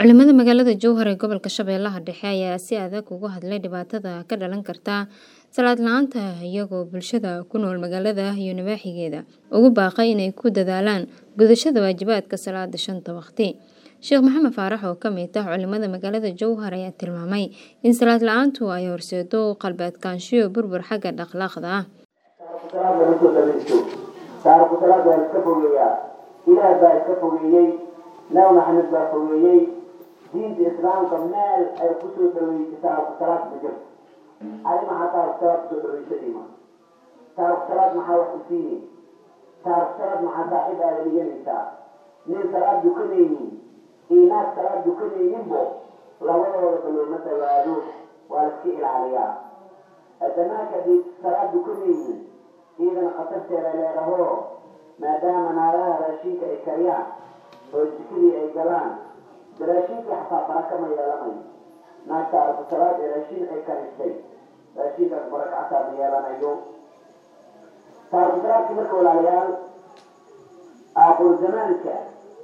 Culimada magaalada Jowhar ee gobolka Shabeellaha Dhexe ayaa si adag uga hadlay dhibaatada ka dhalan karta salaad la'aanta iyagoo bulshada ku nool magaalada iyo nawaaxigeeda ugu baaqay inay ku dadaalaan gudashada waajibaadka salaada shanta waqti. Sheekh Maxamed Faarax oo ka mid ah culimada magaalada Jowhar ayaa tilmaamay in salaad la'aantu ay horseedo qalbi adkaansho burbur xagga akhlaaqda ah. salaada ma soo dhagaysto taariku salaada waa iska fogeeyaa ilaah baa iska fogeeyey nabi maxamed baa fogeeyey diinta islaamka meel ay kusoo dhaweysay taariku salaad ma jirto adi maxaa taariku salaad kusoo dhaweysanayma taariku salaad maxaa wax ku siini taariku salaad maxaa saaxiib aada dhiganaysaa nin salaad dukanaynin iyo naag salaad dukanayninbo labadooda balooma dhawaado waa la iska ilaaliyaa adamaanka haddii salaad dukanaynin iyadana khatarteeda leedaho maadaama naagaha raashinka ay kariyaan oo jikadii ay galaan de raashinkii xataa baraka ma yeelanayo naagta arku salaad ee raashin ay karistay raashinkaas baraka xataa ma yeelanayo taariku salaadki marka walaalayaal aakhir zamaanka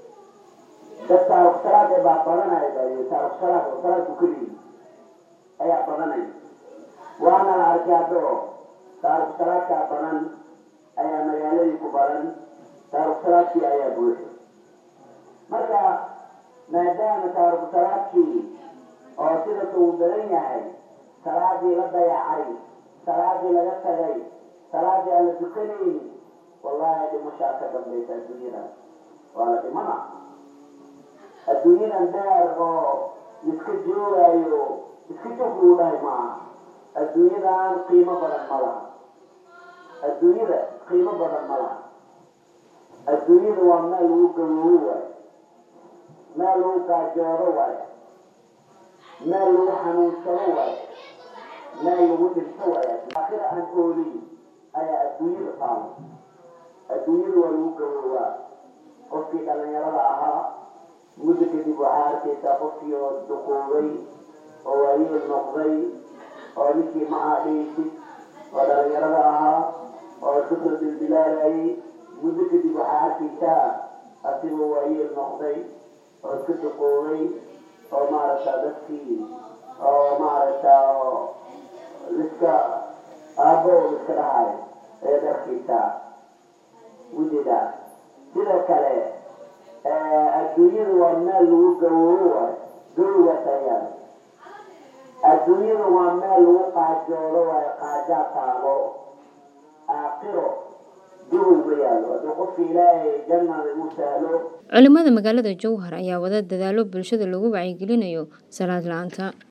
dad taariku salaad ee baa badanaya baa taariku salaad oo salaad dukanayi ayaa badanaya waana la arkay haddo taariku salaadkaa badan ayaa magaaladii ku badan taariku salaadkii ayaa buuxay marka maadaama taariku salaadkii oo sidaas uu badan yahay salaadii la dayacay salaadii laga tagay salaadii aan la dukanayni wallahi dhimashaa ka dambaysa adduunyadan waa la dhimana adduunyadan daar oo iska joogaayo iska joog lagu dhahay maaha adduunyadan qiimo badan ma laha adduunyada qiimo badan ma laha adduunyada waa meel lagu gawoobo waayo meel lagu gaajoodo waayo meel lagu xanuunsado waayo meel lagu dhinto waayo aakhira aan oolin ayaa adduunyada taalo adduunyada waa lagu gawoobaa qofkii dhalinyarada ahaa muddo kadib waxaa arkaysaa qofkii oo duquubay oo waayeel noqday oo ninkii ma aadhaysid oo dhalinyarada ahaa oo iskasoo dilbilaalayay muddo kadib waxaa arkaysaa asigoo waayeel noqday oo iska duqoobay oo maaragta dadkii oo maaragta liska aabbo iska dhahay ayaad arkaysaa wujida sidoo kale adduunyada waa meel lagu gawoobo waayo gawogaas ayaan adduunyada waa meel lagu qaajoodo waayo qaajaa taalo aakhiro gawowga yaallo hadduu qofka ilaahay jannada uu sahlo Culimada magaalada Jowhar ayaa wada dadaalo bulshada lagu wacyigelinayo salaad la'aanta.